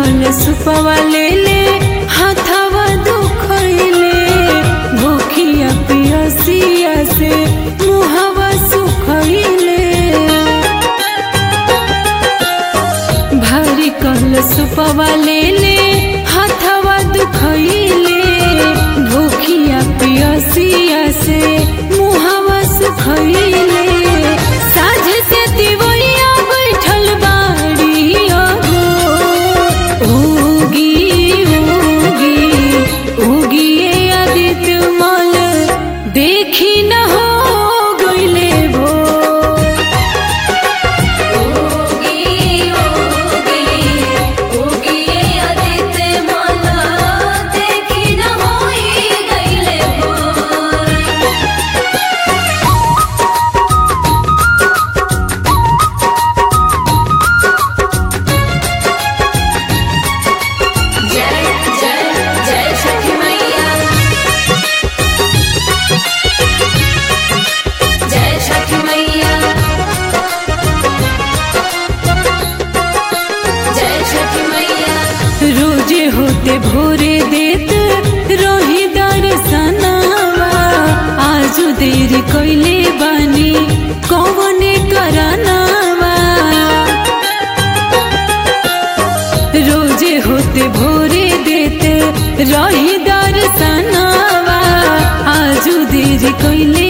कल सुपवा ले ले हाथवा दुखैले भूखिया पियसिया से मुहवा सुखैले भारी कल सुपवा ले ले हाथवा दुखैले भूखिया पियसिया से मुहवा सुखैले साझ से दिवैया बैठल बाड़ी अगो उगी उगी उगिए आदित्य मल देखी न हो गइले भो ओगी ओगी ओगी आदित्य माला देखी न होई गइले भोर जय जय जय छठी मैया जय छठी मैया जय छठी मैया रोजे होते भोरे देत रोही दर्शनवा आजू देर कइले बानी कौने करनवा रोजे होते भोरे देत रही दर्शनवा आजू देर कइले